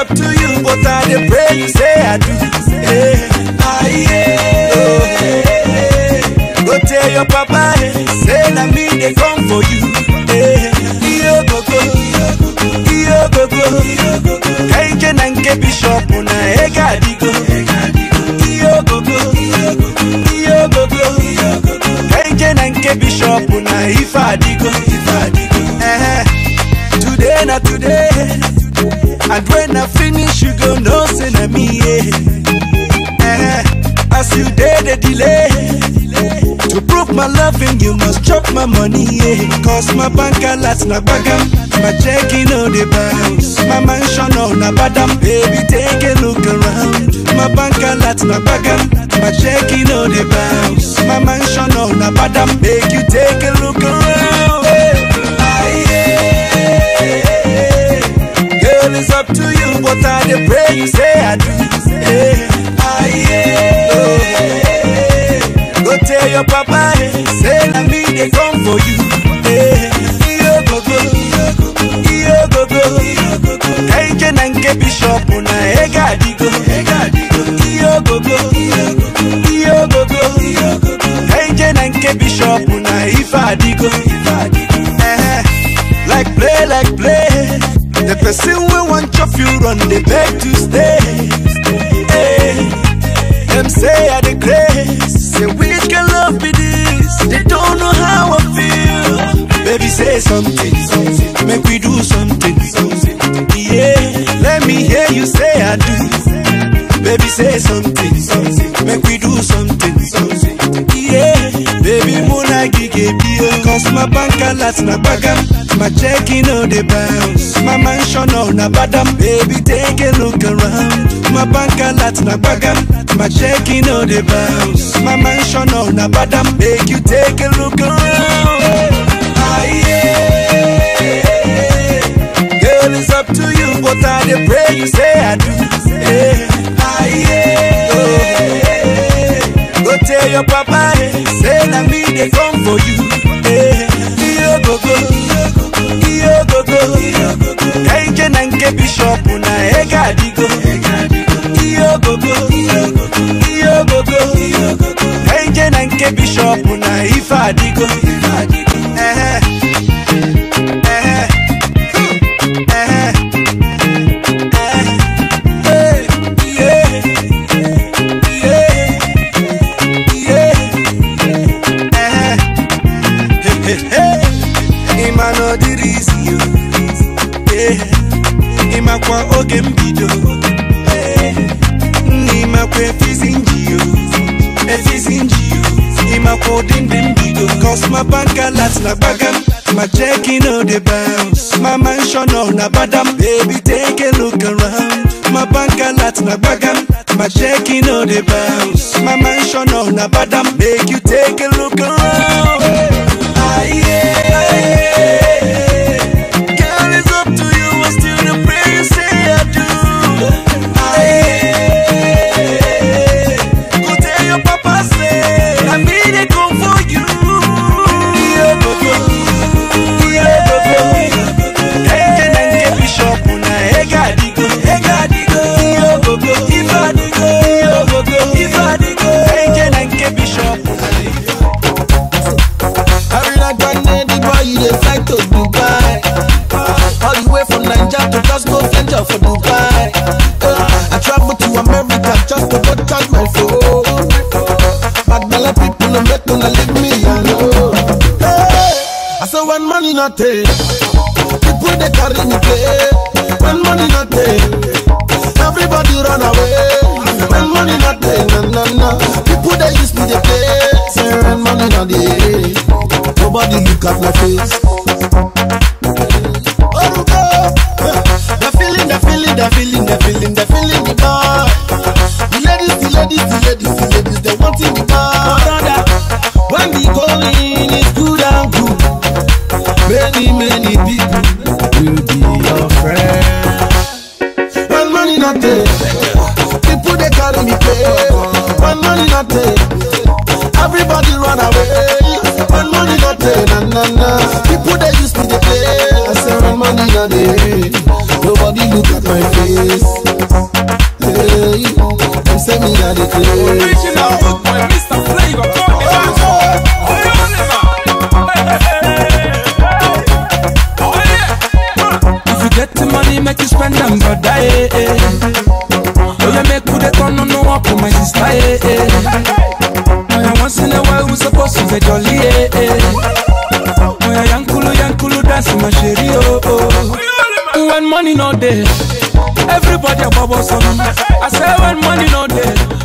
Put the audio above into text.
up to you, but I dey pray you say I do. Hey, ah, yeah. Oh, hey, hey. Go tell your papa, hey, say na me dey come for you. Hey, iyo gogo, iyo gogo, kaije na nke bishop na ega adigo. Iyo gogo, iyo gogo, kaije na nke bishop na ife adigo. Eh, Today na today, and when I finish you go know say na me. Yeah. Eh, As you dey the delay. To prove my loving, you must chop my money, yeah. Cause my bank alert na bagam, my checking on the bounce. My mansion on na badam, baby, take a look around. My bank alert na bagam, my checking on the bounce. My mansion on na badam, make you take a look around. Hey. Ah, yeah. Girl, it's up to you, but I dey pray you say I do. Hey. Ah, yeah. Oh, hey. Go tell your papa, hey, say na me dey come for you. Hey, iyo gogo, iyo gogo, kaije na nke bishop na ega adigo. Iyo gogo, iyo gogo, kaije na nke bishop na ife adigo. Eh, Like play, like play. The person we want chop you run, they beg to stay. Hey. Them say I the grace. Say which can love be this? They don't know how I feel. Baby, say something, something. Make we do something, something. Yeah, let me hear you say I do. Baby, say something, something. Make we do something, something. Yeah, baby, muna gige bio. Cause my bank alert na bagam. My checking on the bounce. My mansion on na badam. Baby, take a look around. My bank alert na bagam. My checking on the bounce. My mansion on na badam. Make you take a look around. Ah, yeah. Girl, it's up to you, but I dey pray you say I do. Hey, ah, yeah. Oh, hey. Go tell your papa, hey, say na me dey come for you. Hey, iyo gogo, iyo gogo, kaije na nke bishop na ega adigo. Iyo gogo, iyo gogo, kaije na nke bishop na ife adigo. Eh, eh, eh, eh, yeah, yeah, yeah, eh. Hey, hey, hey. Ịma na ọ dịrị isi yo. Eh, ịmakwa oge mbido Eh, nna ịmakwa efizi nji yo efizi nji yo ịmakwa ụdị ndị mbido cos my bank alert na gbagam my checking on the bounce my mansion on na badam baby take a look around my bank alert na gbagam my checking on the bounce my mansion on na badam make you take a look around ah, yeah, ah, yeah. Girl, it's up to you. I still the pray you say I do. Ah, yeah. Go tell your papa say I me they come for you. Yeah, go go. Yeah, go go. Kaije na nke bishop na ega digo. Ega digo. Yeah, go go. Ifa digo. Yeah, go go. Ifa digo. Kaije na nke bishop na Every night when the boy you dey fly to Dubai All the way from Naija to just go venture for Dubai uh, I travel to America just to go charge my phone Bad belle people no make una leave me alone hey, I say when money not take People they carry me play When money not take Everybody run away When money not take na na na People they use me they play Say when money not dey Nobody look at my face Oruko The feeling, the feeling, the feeling, the feeling, the feeling the boy The ladies, the ladies, the ladies, the ladies They wanting the boy Brother When the going is good and good Many, many people will be your friend When money not there People they carry me play When money not there Everybody run away When money not there, na na na People they use me to play I say when money not there Nobody Everybody look at my face. Hey, them say me a the craze. Original good boy, Mr. Flavor, come the back. Oh yeah. If you get the money, make you spend them, brother. Eh, eh. Oh yeah, make good turn on no up for my sister. Eh, eh. Oh yeah, once in a while we supposed to be jolly. Eh, eh. Oh yeah, yankulu yankulu dance my sherry. Oh oh. When money no day, everybody a bubble some. I say when money no day,